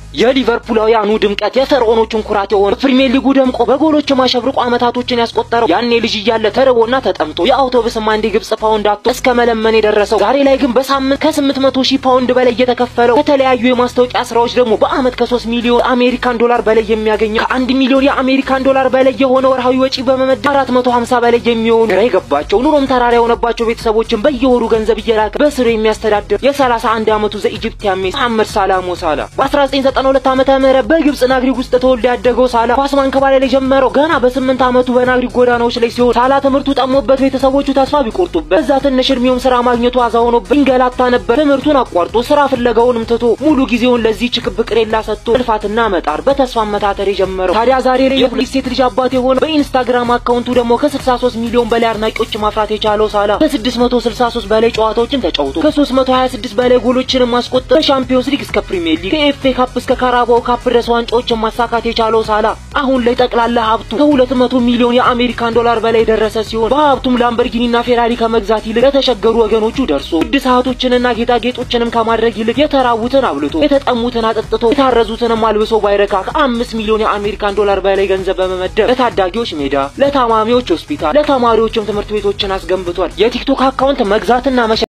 የሊቨርፑላውያኑ ድምቀት የፈርዖኖቹን ኩራት የሆነ ፕሪሚየር ሊጉ ደምቆ በጎሎች ማሸብርቆ ዓመታቶችን ያስቆጠረው ያኔ ልጅ እያለ ተርቦና ተጠምቶ የአውቶቡስም አንድ ግብጽ ፓውንድ አጥቶ እስከ መለመን የደረሰው ዛሬ ላይ ግን በሳምንት ከስምንት መቶ ሺህ ፓውንድ በላይ እየተከፈለው ከተለያዩ የማስታወቂያ ስራዎች ደግሞ በአመት ከሶስት ሚሊዮን አሜሪካን ዶላር በላይ የሚያገኘው ከአንድ ሚሊዮን የአሜሪካን ዶላር በላይ የሆነ ወርሃዊ ወጪ በመመደብ አራት መቶ ሀምሳ በላይ የሚሆኑ ግራ የገባቸው ኑሮም ተራራ የሆነባቸው ቤተሰቦችን በየወሩ ገንዘብ እየላከ በስሩ የሚያስተዳድር የሰላሳ አንድ አመቱ ዘኢጅፕቲያን ሜሲ መሐመድ ሳላህ ሞ ሳላ በ1992 ዓመተ ምህረት በግብጽ ናግሪክ ውስጥ ተወልዶ ያደገው ሳላ ኳስ ማንከባለል የጀመረው ገና በስምንት አመቱ በናግሪክ ጎዳናዎች ላይ ሲሆን ሳላ ትምህርቱ ጠሞበት ቤተሰቦቹ ተስፋ ቢቆርጡበት በዛ ትንሽ እድሜውም ስራ ማግኘቱ አዛ ሆኖበት ይንገላታ ነበር። ትምህርቱን አቋርጦ ስራ ፍለጋውንም ትቶ ሙሉ ጊዜውን ለዚህች ክብ ቅሬላ ሰጥቶ ልፋትና መጣር በተስፋ መታተር የጀመረው ታዲያ ዛሬ ላይ የሁለት ሴት ልጅ አባት የሆነው በኢንስታግራም አካውንቱ ደግሞ ከ63 ሚሊዮን በላይ አድናቂዎች ማፍራት የቻለው ሳላ ከ663 በላይ ጨዋታዎችን ተጫውቶ ከ326 በላይ ጎሎችን ማስቆጠር ከሻምፒዮንስ ሊግ እስከ ፕሪሚየር ሊግ ከኤፍኤ ካፕ እስከ ካራባው ካፕ ድረስ ዋንጫዎችን ማሳካት የቻለው ሳላ አሁን ላይ ጠቅላላ ሀብቱ ከ200 ሚሊዮን የአሜሪካን ዶላር በላይ ደረሰ ሲሆን በሀብቱም ላምበርጊኒና ፌራሪ ከመግዛት ይልቅ ለተቸገሩ ወገኖቹ ደርሶ ውድ ሰዓቶችንና ጌጣጌጦችንም ከማድረግ ይልቅ የተራቡትን አብልቶ የተጠሙትን አጠጥቶ የታረዙትንም አልብሶ ባይረካ ከአምስት ሚሊዮን የአሜሪካን ዶላር በላይ ገንዘብ በመመደብ ለታዳጊዎች ሜዳ፣ ለታማሚዎች ሆስፒታል፣ ለተማሪዎችም ትምህርት ቤቶችን አስገንብቷል። የቲክቶክ አካውንት መግዛትና መሸ